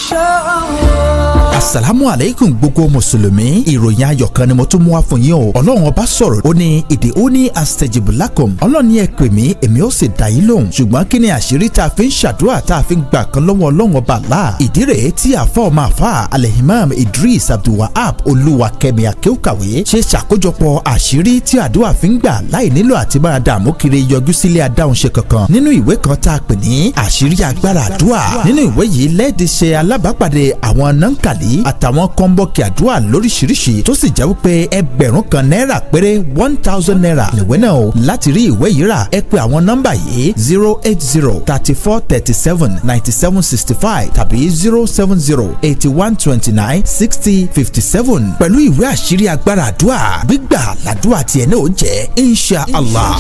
asalaamu aleykum gbogbo mùsùlùmí ìròyìn ayọ̀ kan ni mo tún mú wá fún yín o ọlọ́run ọba sọ̀rọ̀ ó ní èdè ó ní astajibulakum ọlọ́run ní ẹ pè mí èmi ó sì dá yín lóhùn ṣùgbọ́n kí ni àṣírí tá a fi ń ṣàdúrà tá a fi ń gbà kan lọ́wọ́ ọlọ́run ọba là ìdí rèé tí àfa ọmọ àfa alehimam idris abdulwahab olúwakẹ́mi akéwkàwé ṣe ṣàkójọpọ̀ àṣírí tí àdúrà fi ń gbà láì nílò àti máa dààmú kiri yọjú sílé adáhunṣe kankan nínú ìwé kan tá a pè ní àṣírí agbára àdúrà nínú ìwé yìí lẹ́ẹ̀dì ṣe alábàápàdé àwọn nankali àtàwọn kọ́ńbọ́ọ̀kì àdúrà lóríṣiríṣi tó sì jẹ́ wípé ẹgbẹ̀rún kan náírà péré one thousand naira nìwé náà o láti rí ìwé yìí rà ẹ pè àwọn nọ́mbà yìí zero eight zero thirty four thirty seven ninety seven sixty five tàbí zero seven zero eighty one twenty nine sixty fifty seven pẹ̀lú ìwé àṣírí agbára àdúrà gbígbà làdúrà tiẹ̀ náà ó jẹ́ insha allah.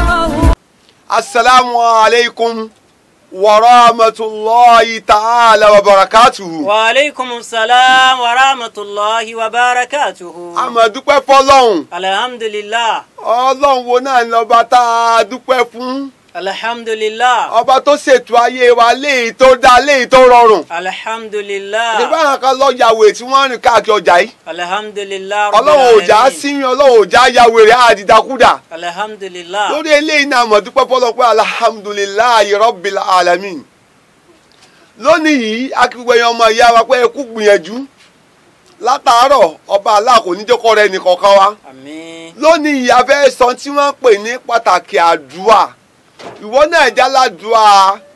asalaamu aleykum wa rahmatulahi ta'ala wa barakatuhu. wa aleykum salaam wa rahmatulahi wa barakatuhu. a máa dúpẹ́ fọlọ́hún alhamdulilah ọlọ́run wo náà ni ọba tá a dúpẹ́ fún alhamdulilah ọba tó ṣètò ayé wa léyìí tó dá léyìí tó rọrùn. alhamdulilah nígbà àwọn kan lọ yàwé tí wọ́n rìn káàkiri ọjà yìí alhamdulilah ọlọ́run ò já síyàn ọlọ́run ò já yàwé rẹ̀ àdìdàkúdà alhamdulilah lórí eléyìí náà mọ̀ dúpẹ́ fọlọ́ pé alhamdulilayi rabbil alamin lónìí yìí akíwé ọmọ ìyá wa pé ẹ kú gbìyànjú látàárọ̀ ọba aláàkó níjókòó rẹ nìkọ̀ọ̀kan wa àmín lónìí yìí a fẹ́ sọ tí wọ́n ń pè ní pàtàkì àdúrà ìwọ náà jẹ́ aládùúà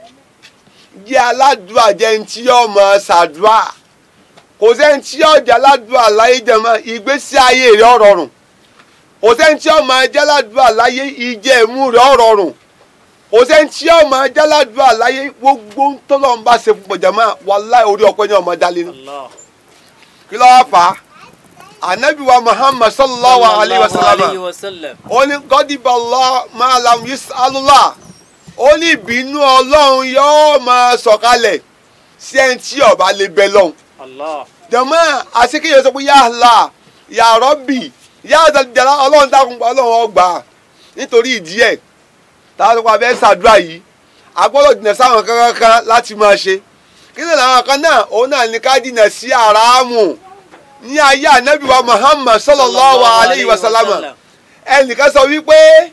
jẹ́ aládùúà jẹ́ ní tí yóò mọ̀ ṣàdúà kò sẹ́ni tí yóò jẹ́ aládùúà láyé jẹ́mọ́ ìgbésí ayé rẹ̀ ó rọrùn kò sẹ́ni tí yóò mọ̀ jẹ́ aládùúà láyé ìjẹ́ ìmú rẹ̀ ó rọrùn kò sẹ́ni tí yóò mọ̀ jẹ́ aládùúà láyé gbogbo tọ́lọ́run bá ṣe fún pọ̀jọ́mọ́ wàláì orí ọpẹ́ ní ọmọ dálé ní. allah kí ló wá fà á anabi wa muhammad sallallahu alayhi wa sallam alayhi wa sallam ó ní gọ́dìbọ̀lọ́ máa lam yus alula ó ní ìbínú ọlọ́run yóò máa sọ̀kalẹ̀ sí ẹni tí ó bá lè bẹ lọ́hùn. allah jọ̀mọ́ àṣekèyàn sọ pé yà á la yà á rọ́bì yà á dàdàrà ọlọ́run dákun pa ọlọ́run ọgbà nítorí ìdí ẹ̀ táwọn tó pa abẹ́ ṣàdúrà yìí agbọ́dọ̀ jìnnà sáwọn kankan kan láti máa ṣe kí ni làwọn kan náà òun náà ní ká jìnnà sí àràámù ní ayé ànábì wa muhammad sallallahu alayhi wa sallam ẹnìkan sọ wípé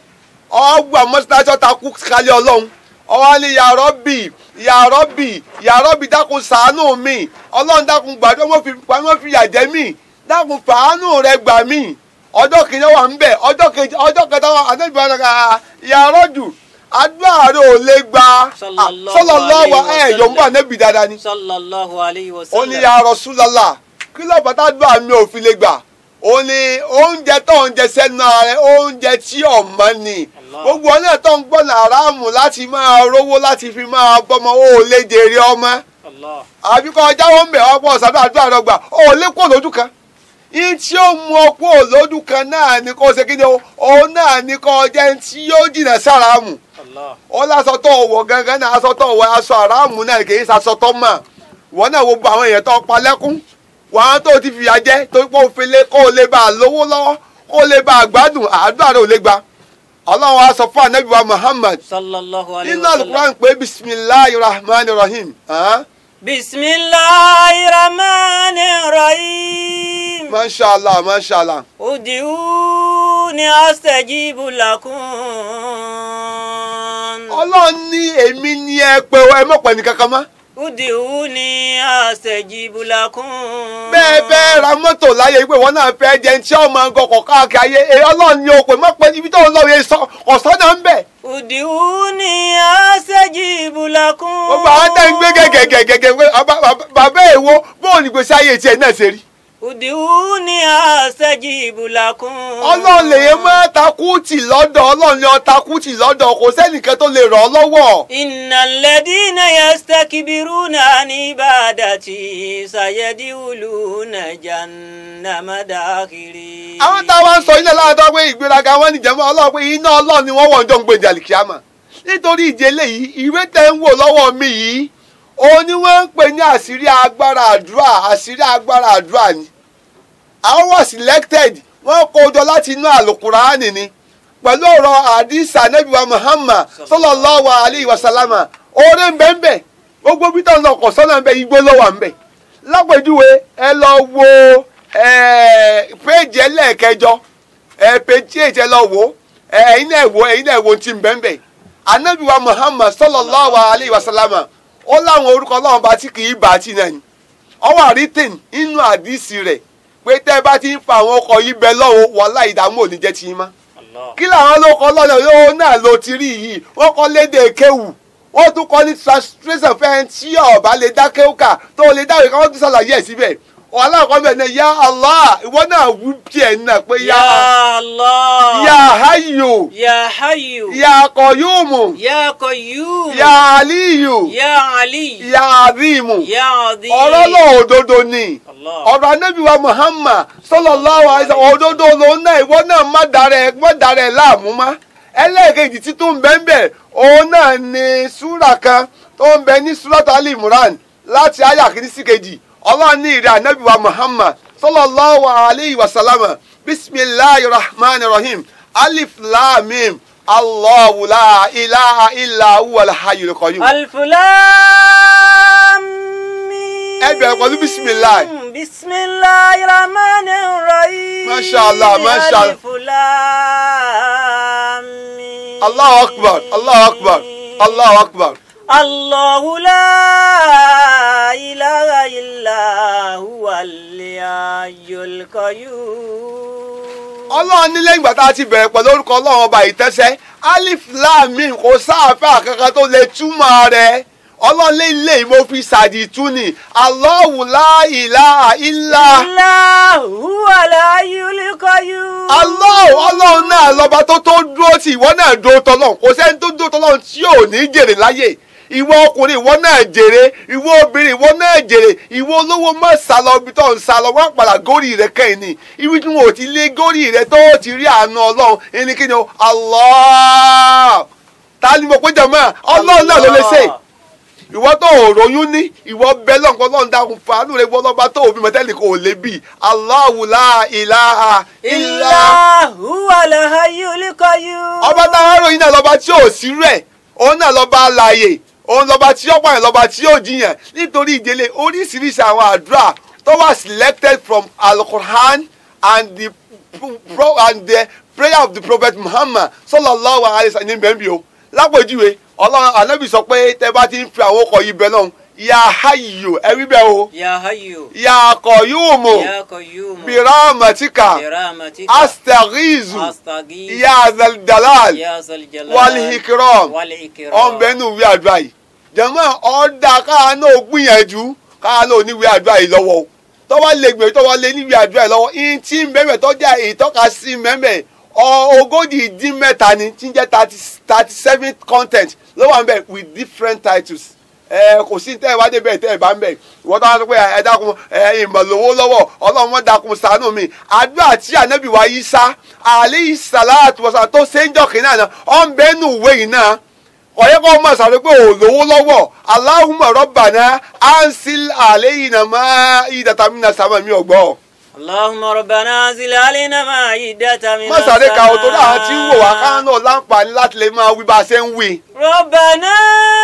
ọgbà mọ́sálásí takú kalẹ̀ ọlọ́run ọwọ́ ni ya Rabbi ya Rabbi ya Rabbi dákun ṣàánú mi ọlọ́run dákun gbàdúrà wọ́n fi wọ́n fi yà jẹ mí dákun fàánù rẹ gbà mí ọjọ́ kìíní wà ń bẹ̀ ọjọ́ kejì ọjọ́ kẹta wà ànábì wa nàkà ya rọ́jù àdúrà rẹ ò lè gba Sallallahu sallallahu alayhi wa ẹ̀ sallam. yòówù ànábì dáadáa ni sallallahu alayhi wa ó sallam ní ya Rasulullah kí ló bàtà dùn àmì òfin lè gbà ó ní oúnjẹ tó ń jẹ sẹ́nu ara rẹ̀ oúnjẹ tí ọ̀mọ́ ni Allah. gbogbo ọ̀nà tó ń gbọ́nà aráàmù láti máa rówó láti fi máa bọ́mọ ó lè jèrè ọmọ allah àbí kọ́ ọjà wọn bẹ̀ ọ̀pọ̀ ọ̀sán àdúrà rẹ̀ gbà ó lè kó lójú kan yín tí ó mú ọ kó lójú kan náà ni kó ṣe kí ni o òun náà ni kó jẹ́ tí yóò jìnà sí aráàmù allah ó lásọ tó wọ̀ gangan náà aṣọ tó wọ̀ aṣọ aráàmù náà kì í ṣaṣọ tó mà wọ́n náà wo gbogbo àwọn èèyàn tó pa lẹ́kún wọ́n tó ti fìyà jẹ torí pé òfin lé kó o lè bá a lówó lọ́wọ́ kó o lè bá a gbádùn àdúrà rẹ̀ ò lè gba ọlọ́run á sọ fún anabi wa muhammad sallallahu alayhi nínú wa sallam alukuran pé bisimilahi rahman rahim hàn bisimilahi rahman rahim masha allah masha allah udiuni astajibu lakum ọlọ́run ní èmi ní ẹ pé ẹ mọ̀ pẹ́ ní kankan mọ́ udiuni astajibu lakum. bẹ́ẹ̀ bẹ́ẹ̀ ra mọ́tò láyé wípé wọn náà fẹ́ jẹun tí ọmọ gọkọ̀ káàkiri ayé ẹ ọlọ́run ní o pé mọ́ pé ibi tó ń lọ yẹ sọ ọ̀sán náà ń bẹ̀. udiuni astajibu lakum. gbogbo àwọn tẹ́ ń gbé gẹ́gẹ́gẹ́gẹ́ pé bàbá- bàbá- bàbá èwo bóun ní gbèsè ayé tiẹ̀ náà ṣe rí. udiuni astajibu lakum. ọlọ́run lè yẹ mọ́ takùtì lọ́dọ̀ ọlọ́run ní ọ takùtì lọ́dọ̀ kò sẹ́nìkan tó lè ràn ọ́ lọ́wọ́. innal ladina yastakbiruna an ibadati sayadkhuluna jahannama dakhiri. àwọn táwa ń sọ ilé láàdọ́ pé ìgbéraga wọn ní jẹ́mọ́ ọlọ́run pé iná ọlọ́run ni wọ́n wọ̀ ń jọ ń gbèjà àlìkíyàmà nítorí ìdílé yìí ìwé tẹ́ ń wò lọ́wọ́ mi yìí òun ni wọ́n ń pè ní àṣírí agbára àdúrà àṣírí agbára àdúrà ni àwọn wà selected wọ́n kó jọ láti inú àlùkùránì ni pẹ̀lú ọ̀rọ̀ àdìsá nẹ́bíwá Muhammad sallallahu alayhi wa sallama oore ń bẹ ń bẹ gbogbo bí táwọn ọkọ̀ sọ́nà ń bẹ igbó ló wà ń bẹ lápèjúwe ẹ lọ wo péjì ẹlẹ́ẹ̀kẹjọ péjì èjì ẹ lọ wo ẹ̀yin náà wo ẹ̀yin náà wo ti ń bẹ́ẹ̀ bẹ́ẹ̀ anabiwa muhammad sallallahu alayhi wa sallam ó láwọn orúkọ ọlọ́run bá tí kì í bá tí náà ni ọwọ́ àrítìn inú àdìsí rẹ̀ pé tẹ́ ẹ bá ti ń fa àwọn ọkọ̀ yìí bẹ lọ́wọ́ wàhálà ìdààmú ò ní jẹ́ ti yín mọ́ Allah. kí làwọn ló kọ́ lọ́nà yóò náà ló ti rí yìí wọ́n kọ́ lédè kéwù wọ́n tún kọ́ ní translation fẹ́ tí ọ̀bá lè dá kéwù kà tó lè dáwé ká wọ́n tún ṣàlàyé ẹ̀ síbẹ̀ wàhálà kọ́ bẹ̀ náà ya Allah ìwọ náà wú tiẹ̀ náà pé ya Ya Allah. ya hayyu Ya Hayyu. ya qayyumu Ya Qayyum. ya aliyu Ya Ali. ya azimu Ya Azim. ọ̀rọ̀ náà òdodo ni Allah. ọ̀rọ̀ anábìwá muhammad sallallahu alaihi wasallam òdodo lòun náà ìwọ náà má darẹ̀ má darẹ̀ láàmú má ẹlẹ́ẹ̀kejì tí tó ń bẹ ń bẹ òun náà ni súrà kan tó ń bẹ ní súràtà ali imran láti àyà kìíní sí kejì ọlọ́run ní ìrẹ́ anábìwá muhammad sallallahu alaihi wasallam bisimilahi rahman rahim alif lam mim allahu la ilaha illa huwa al-hayyul qayyum. Alif Lam Mim. Ẹ bẹ̀rẹ̀ pẹ̀lú bismillah. Bismillahi Rahmanir Rahim. Masha Allah, Masha Allah. Alif Lam Mim. Allahu akbar Allahu akbar Allahu akbar. Allahu la ilaha illa huwa al-hayyul qayyum. ọlọ́run ní lẹ́yìn ìgbà tá a ti bẹ̀rẹ̀ pẹ̀lú orúkọ ọlọ́run ọba ìtẹ́sẹ́ alif lam mim kò sáàfẹ́ kankan tó lè túmọ̀ rẹ̀ ọlọ́run lé ilé yìí mo fi ṣàdìtú ni Allahu la ilaha illa Allahu al-hayyul qayyum. Allahu ọlọ́run náà lọ́ba tó tó dúró tí ìwọ náà dúró tọ́lọ́run kò sẹ́ni tó dúró tọ́lọ́run tí ò ní jèrè láyè ìwọ ọkùnrin ìwọ náà jèrè ìwọ obìnrin ìwọ náà jèrè ìwọ olówó má sá lọ ibi tó ń sá lọ wọn padà górí rẹ kẹ́yìn ni ibi tí wọn ò ti lé górí rẹ tó ti rí àánú ọlọ́run ẹni kí ni o Allah ta ni mo pé jọmọ ọlọ́run náà ló lè ṣe ìwọ tó ò ròyún ní ìwọ bẹ lọ́nkọ́ lọ́n dákun fàánù rẹ wọ́n lọ́ba tó òbí mọ́tẹ́lì kò lè bì Allahu la ilaha illa Allahu al-hayyul qayyum. ọba táwọn ròyìn náà lọ́ba tí ò sí rẹ̀ òun náà lọ́ba alààyè òun lọ́ba tí ó pààyàn lọ́ba tí ó jiyàn nítorí ìdílé oríṣiríṣi àwọn àdúrà tó wà selected from al-Qur'an and the pro and the prayer of the prophet Muhammad sallallahu alayhi wa sallam ní bẹ́ẹ̀ bí o lápèjúwe ọlọ́run anábì sọ pé tẹ́ bá ti ń fi àwọn ọkọ̀ yìí bẹ́ẹ̀ náà ya hayyu ẹ wí bẹ́ẹ̀ o Ya Hayyu. ya qayyumu Ya Qayyum. birahmatika برحمتك astaghizu أستغيث ya zal dalal يا ذا الجلال والإكرام والإكرام ọ̀nbẹ nù wí àdúrà yìí jẹ̀mọ́ ọ̀dà káà náà gbìyànjú káà náà níwí àdúrà yìí lọ́wọ́ o tọ́wọ́ lè gbìyànjú tọ́wọ́ lè níwí àdúrà yìí lọ́wọ́ ihun tí ń bẹ̀rẹ̀ tọ́jà ìtọ́ka sí mẹ́mẹ́ ogójì dín mẹ́ta ni tí ń jẹ́ thirty thirty seven content ló wà ń bẹ̀ with different titles ẹ kò sí tẹ́ ẹ wá débẹ̀ tẹ́ ẹ bá ń bẹ̀ ìwọ́n tó wá sọ pé ẹ dákun ẹ ìmọ̀lówó lọ́wọ́ ọlọ́run mọ́ dákun ṣàánú mi àdúrà tí ànábì wa yí sá alayhi salatu wasalam tó ṣe ń jọ kìnnà náà ọ̀ ń bẹ́ẹ̀ nù ìwé yìí náà ọ̀yẹ́ kọ́ mọ̀ sáré pé ò lówó lọ́wọ́ Allahumma rabbana ansil alayna ma'idatan minas sama mi ọ̀gbọ́. اللهم ربنا انزل علينا مائدة من má sáré ka o torí àwọn tí ń wò wá káwọn náà láǹfààní láti lè máa wí bá a ṣe ń wí. ربنا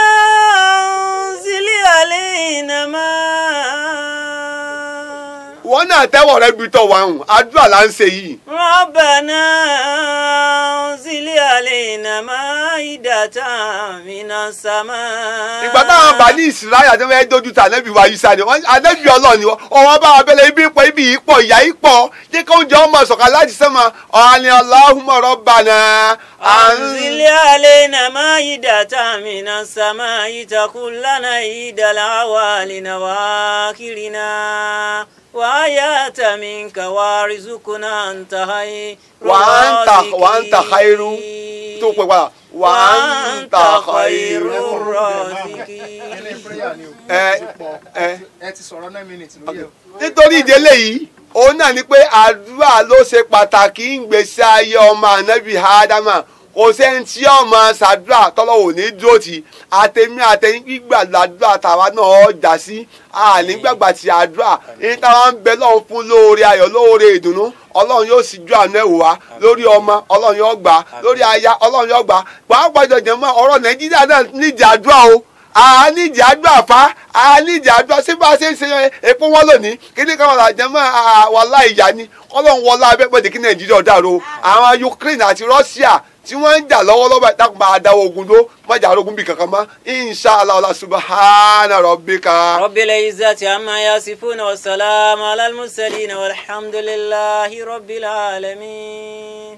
انزل علينا مائدة wọ́n náà tẹ́wọ̀ rẹ bí tọ̀ wá hùn àdúrà là ń ṣe yìí. ربنا انزل علينا مائدة من السماء ìgbà táwọn bá ní ìsirayà àti wọn dojú ta ànábì wa yíṣà ni wọn ànábì Ọlọ́run ni wọn ọwọ́ bá wa bẹ̀rẹ̀ ibi pọ̀ ibi yìí pọ̀ ìyá yìí pọ̀ jẹ́ kí oúnjẹ ọmọ sọ̀kà láti sẹ́mọ̀ ọ̀hánì Allahumma rabbana أنزل علينا مائدة من السماء تكون لنا عيد الأولين وآخرنا وآيات منك وارزقنا أنت خير وأنت وأنت خير tó pè padà wà á ń ta خير khairu. الرازقين ẹ ẹ ẹ ti sọ̀rọ̀ nine minutes lórí ẹ̀. nítorí ìdílé yìí òun náà ni pé àdúrà ló ṣe pàtàkì ń gbèsè ayé ọmọ ànábì ádámà kò sẹ́ni tí ọmọ ṣàdúrà tọ́lọ́wò ní dúró tì àtẹ̀mí àtẹ̀yìn gbígbà làdúrà tàwa náà jà sí ànígbàgbà tí àdúrà ní táwa ń bẹ lọ́hùn fún lóore ayọ̀ lóore ìdùnnú ọlọ́run yóò sì ju àánú ẹ̀wò wá lórí ọmọ ọlọ́run yóò gbà lórí aya ọlọ́run yóò gbà pàápàá jọjọ mọ́ ọ̀rọ̀ nàìjíríà náà nídìí àdúrà o àníjì àdúrà fa àníjì àdúrà sí bá a ṣe ń ṣe epo wọn lónìí kíní kan wà jẹ́ mọ́ wàhálà ìyá ni kọ́lọ́n wọlá abẹ́pẹ́dé kí nàìjíríà dàrú àwọn ukraine àti russia tí wọ́n ń jà lọ́wọ́lọ́wọ́ ìtàkùn máa dáwọ́ ogun ló mọ́jà arógun bí kankan mọ́ inshallah ọlá subhana rabbika. رب العزة عما يصفون والسلام على المرسلين والحمد لله رب العالمين